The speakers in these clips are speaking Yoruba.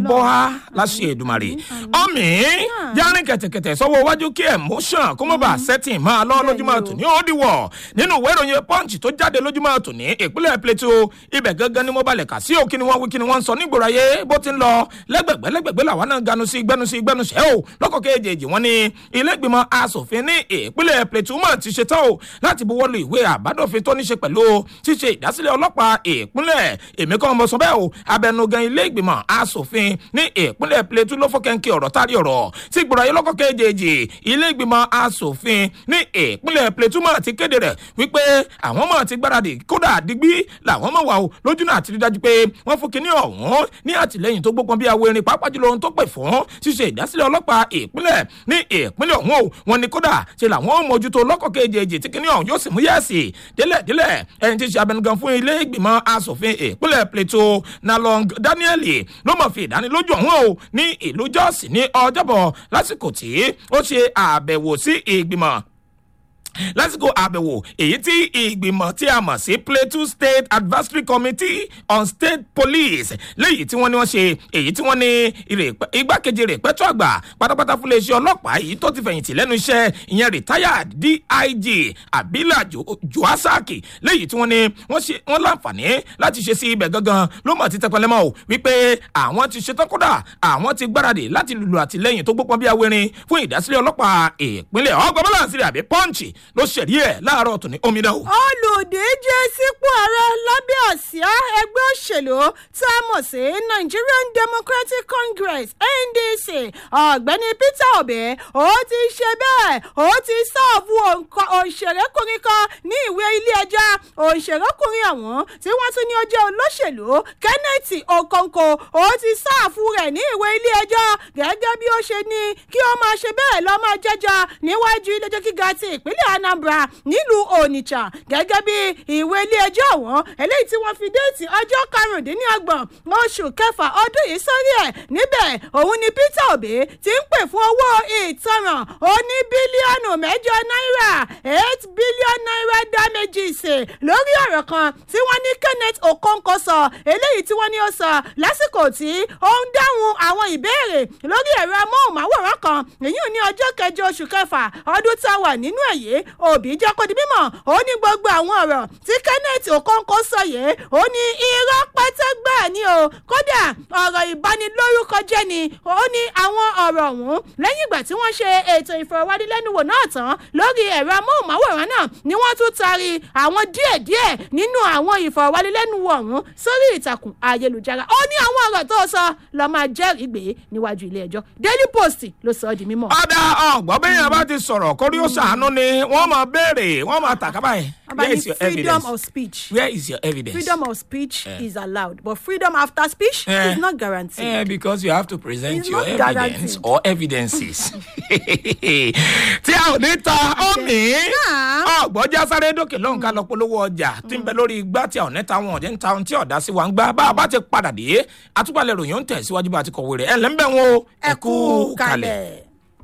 bọ́ á láṣẹ èdùmàrè ọmọ járin kẹ̀tẹ̀kẹ̀tẹ̀ sọ́wọ́ iwájú kí emotion kó mọ́ bá setting máa lọ lójúmọ́ tòní ó dìwọ̀ nínú ìwé ìròyìn punch tó jáde lójúmọ́ tòní ìpínlẹ̀ plateau ibẹ̀ gangan ni mo balẹ̀ kà sí o kí ni wọ́n wí kí ni wọ́n ń sọ nígboro ayé bó ti ń lọ lẹ́gbẹ̀gbẹ́ lẹ́gbẹ̀gbẹ́ làwọn náà ganu sí gbẹnu sí gbẹnu sẹ́ o lọ́kọ̀ kejì wọn ni ilé ìgbìmọ̀ asòfin ní ìpínlẹ̀ plateau mọ̀ ti ṣetán o láti buwọ́ lu ìwé àbádòfin tó ní ṣe pẹ̀lú ṣíṣe ìdásílẹ̀ ọlọ́pàá ìpínlẹ̀ èmi kan mọ̀ sọ bẹ́ẹ̀ o abẹnugan ilé ìgbìmọ̀ asòfin ní ìpínlẹ̀ plateau ló fọ́kẹ́ńkì ọ̀rọ̀ tárí ọ̀rọ̀ tí gbọ́dọ̀ ayé lọ́kọ̀ kejì ilé ìgbìmọ̀ asòfin ní ìpínlẹ̀ plateau mọ̀ ti kéde rẹ̀ wípé àwọn mọ̀ ti gbáradì kódà digbí làwọn mọ̀ wà o lójú náà ti rí dájú pé wọ́n fún kinní ọ̀hún ní àtìlẹ́yìn tó gbópọn bí awo erin pàápàá jùlọ ohun tó pè fún ṣíṣe ìdásílẹ̀ ọlọ́pàá ìpínlẹ̀ ní ìpínlẹ̀ ọ̀hún o wọn ni kódà ṣe làwọn mójútó lọ́kọ̀ kejì tí kinní ọ̀hún yóò sì mú yẹ́ẹ̀sì délẹ̀ délẹ̀ ẹni tí ṣe abẹnugan fún ilé ìgbìmọ̀ asòfin ìpínlẹ̀ plateau nalong daniel ló mọ̀ fi ìdánilójú ọ̀hún o ní ìlú jọ́ọ̀sì ní ọjọ́bọ̀ lásìkò tí ó ṣe àbẹ̀wò sí ìgbìmọ̀ lásìkò àbẹ̀wò èyí tí ìgbìmọ̀ tí a mọ̀ sí plateau state advisory committee on state police léyìí tí wọ́n ní wọ́n ṣe èyí tí wọ́n ní igbákejì rẹ̀ pẹ́tọ́ àgbà pátápátá fún iléeṣẹ́ ọlọ́pàá yìí tó ti fẹ̀yìntì lẹ́nu iṣẹ́ ìyẹn retired dig abila joasaki léyìí tí wọ́n ní wọ́n láǹfààní láti ṣe sí ibẹ̀ gangan ló mọ̀ ti tẹpẹlẹmọ́ o wípé àwọn ti ṣetán kódà àwọn ti gbáradì láti lùlù àtìlẹ́yìn tó gbópọn bí awérin fún ìdásílẹ̀ ọlọ́pàá ìpínlẹ̀ ọgbọ́n bọ́láǹsì rẹ̀ àbí pọ́ǹchì ló ṣẹ̀rí ẹ̀ láàárọ̀ tòní omidan o. olùdíje sípò ààrẹ lábẹ́ àsíá ẹgbẹ́ òṣèlú tá a mọ̀ sí nigerian democratic congress ndc ọ̀gbẹ́ni peter obi ó ti ṣe bẹ́ẹ̀ ó ti sáàbù òṣèrékùnrin kan ní ìwé ilé ẹja òṣèrékùnrin ọ̀hún tí wọ́n tún ní ó jẹ́ olóṣèlú kenneth okonkwo ó ti sáàfù rẹ̀ ní ìwé ilé ẹjọ́ gẹ́gẹ́ bí ó ṣe ní kí ó máa ṣe bẹ́ẹ̀ lọ́ máa jẹ́jọ́ níwájú ilé ẹjọ́ gíga ti ìpínlẹ̀ anambra nílùú onitsha gẹ́gẹ́ bí ìwé ilé ẹjọ́ ọ̀hún eléyìí tí wọ́n fi déètì ọjọ́ karùndínlọ́gbọ̀n oṣù kẹfà ọdún yìí sórí ẹ̀ níbẹ̀ òun ni peter obi ti ń pè fún owó ìtanràn oní bílíọ̀nù mẹ́jọ náírà eight billion naira damages lórí ọ̀rọ̀ kan tí wọ́n ní kenneth okonkwo sọ eléyìí tí wọ́n ní ó sọ lásìkò tí ó ń dáhùn àwọn ìbéèrè lórí ẹ̀rọ amóhùnmáwòrán kan èyí ní ọjọ́ kẹjọ oṣù kẹfà ọdún tá a wà nínú ẹ̀yẹ òbí jẹ́ kó di mímọ̀ ó ní gbogbo àwọn ọ̀rọ̀ tí kenneth okonkwo sọ yìí ó ní irọ́ pẹ́tẹ́gbà ni o kódà ọ̀rọ̀ ìbanilórúkọ jẹ́ ni ó ní àwọn ọ̀rọ̀ ọ̀hún lẹ́yìn ìgbà tí wọ́n ṣe ètò ìfọ̀rọ̀wánilẹ́nuwò náà tán lórí ẹ̀rọ amóhùnmáwòrán náà ni wọ́n tún taari àwọn díẹ̀díẹ̀ nínú àwọn ìfọ̀rọ̀wánilẹ́nuwò ọ̀hún sórí ìtàkùn ayélujára ó ní àwọn ọ̀rọ̀ tó sọ lọ́ọ́ máa jẹ́rìí gbé níwájú ilé ẹjọ́ daily post ló sọ ọ́ di mímọ́. ọ̀dà ọ̀gbọ́n bẹ́ẹ̀ yẹn bá ti sọ̀rọ̀ kórí ó ṣàánú ni wọ́n máa béèrè wọ́n máa tàkà báyìí. About where is your freedom evidence of speech. where is your evidence. freedom of speech is allowed but freedom after speech Eh. is not guaranteed. Eh, because you have to present It's your not evidence guaranteed. or evidences. tí a ò ní ta ọ̀mì ọ̀gbọ́jà sáré dókè lọ́hùn ká lọ polówó ọjà tí ń bẹ lórí igbá tí a ò ní ta wọn ọ̀dẹ́ ń ta ohun tí ọ̀dá sí wa ń gbá bá a bá ti padà dé àtúpalẹ̀ ròyìn ó ń tẹ̀síwájú bá a ti kọ̀wé rẹ̀ ẹ̀ lẹ́ńbẹ̀ wọn o ẹ kú kalẹ̀.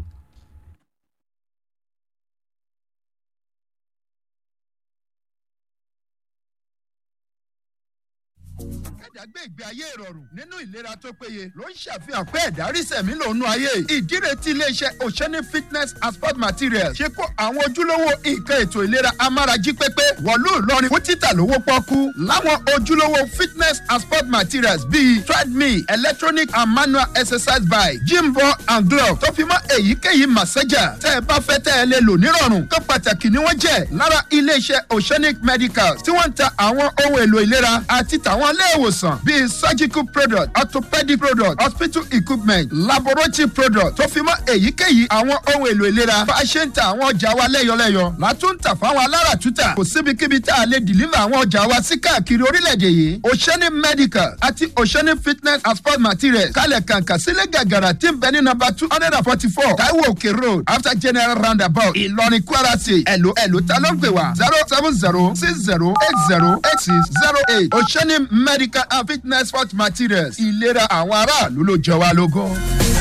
kẹ́dà gbé ìgbé ayé ìrọ̀rùn nínú ìlera tó péye ló ń ṣàfihàn pé ẹ̀dá rí sẹ̀mí lòún ayé ìdíre tí iléeṣẹ́ oceanic fitness and sport materials ṣe kó àwọn ojúlówó nǹkan ètò ìlera amárají pépé wọ̀lú ìlọrin fún títà lówó pọ́kú láwọn ojúlówó fitness and sport materials bíi treadmill electronic and manual exercise bike gym ball and glove tó fi mọ́ èyíkéyìí massager tẹ́ ẹ bá fẹ́ tẹ́ ẹ lè lò nírọ̀rùn tó pàtàkì ni wọ́n jẹ́ lára iléeṣẹ́ oceanic medicals tí wọ́n ń ta àwọn ohun èlò ìlera àti tàwọn ilé ìwòsàn bíi surgical product orthopedic product hospital equipment laboratory product tó fi mọ́ èyíkéyìí àwọn ohun èlò ìlera bá a ṣe ń ta àwọn ọjà wa lẹ́yọlẹ́yọ látún tà fáwọn aláràtúntà kò síbikíbi tá a lè deliver àwọn ọjà wa sí káàkiri orílẹ̀-èdè yìí oceanic medical àti oceanic fitness and sport materials kalẹ̀ kàǹkà sílẹ̀ gàgàrà tí ń bẹ ní nọmba two hundred and forty four taiwo òkè road after general roundabout ìlọrin kwara state ẹ̀lò ẹ̀lò ta ló ń pè wá zero seven zero six zero eight zero eight six zero eight oceanic medical and fitness sport materials ìlera àwọn aráàlú ló jẹ wá lógún.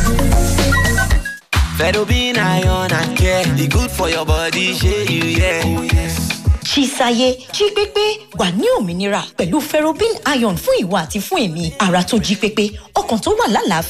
Fedobin iron and care, e good for your body, shey you yeah. Oh, yes. ṣíṣayé jí pépé wà ní òmìnira pẹ̀lú ferrobin iron fún ìwà àti fún èmi ara tó jí pépé ọkàn tó wà lálàáfíà.